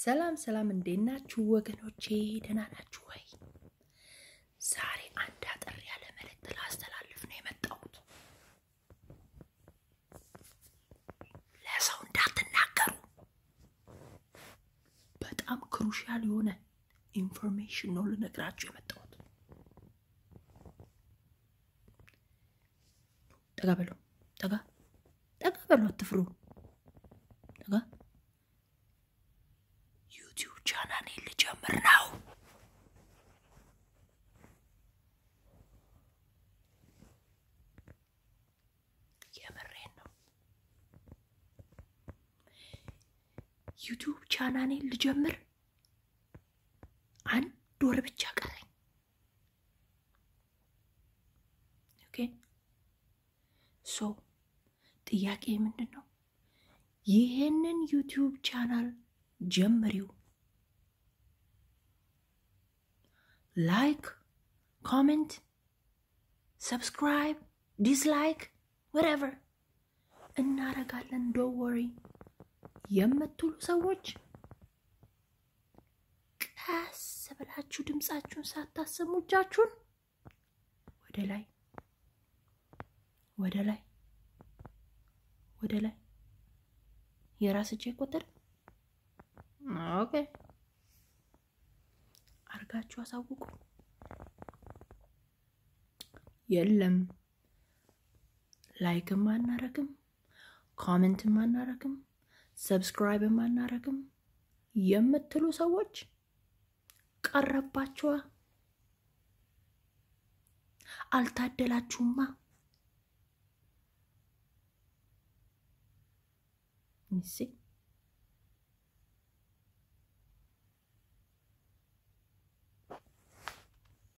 ሰላም ሰላም፣ እንዴት ናችሁ ወገኖቼ? ደህና ናችሁ ወይ? ዛሬ አንድ አጠር ያለ መልእክት ላስተላልፍ ነው የመጣሁት። ለሰው እንዳትናገሩ። በጣም ክሩሻል የሆነ ኢንፎርሜሽን ነው ልነግራችሁ የመጣሁት። ጠጋ በሉ፣ ጠጋ ጠጋ በሉ፣ አትፍሩ። ጠጋ ዩቲዩብ ቻናሌ ልጀምር ነው። የምሬን ነው። ዩቲዩብ ቻናሌ ልጀምር አንድ ወር ብቻ ቀረኝ። ኦኬ ሶ ጥያቄ ምንድን ነው? ይህንን ዩቲዩብ ቻናል ጀምሪው። ላይክ፣ ኮሜንት፣ ሰብስክራይብ፣ ዲስላይክ ወረቨር እናረጋለን። ዶ ወሪ የምትሉ ሰዎች ቀስ ብላችሁ ድምፃችሁን ሳታሰሙ እጃችሁን ወደ ላይ ወደ ላይ ወደ ላይ የራስ እጅ ቁጥር ኦኬ አርጋችሁ አሳውቁ። የለም ላይክም አናረግም፣ ኮሜንትም አናረግም፣ ሰብስክራይብም አናረግም የምትሉ ሰዎች ቀረባችኋ። አልታደላችሁማ። ይሴ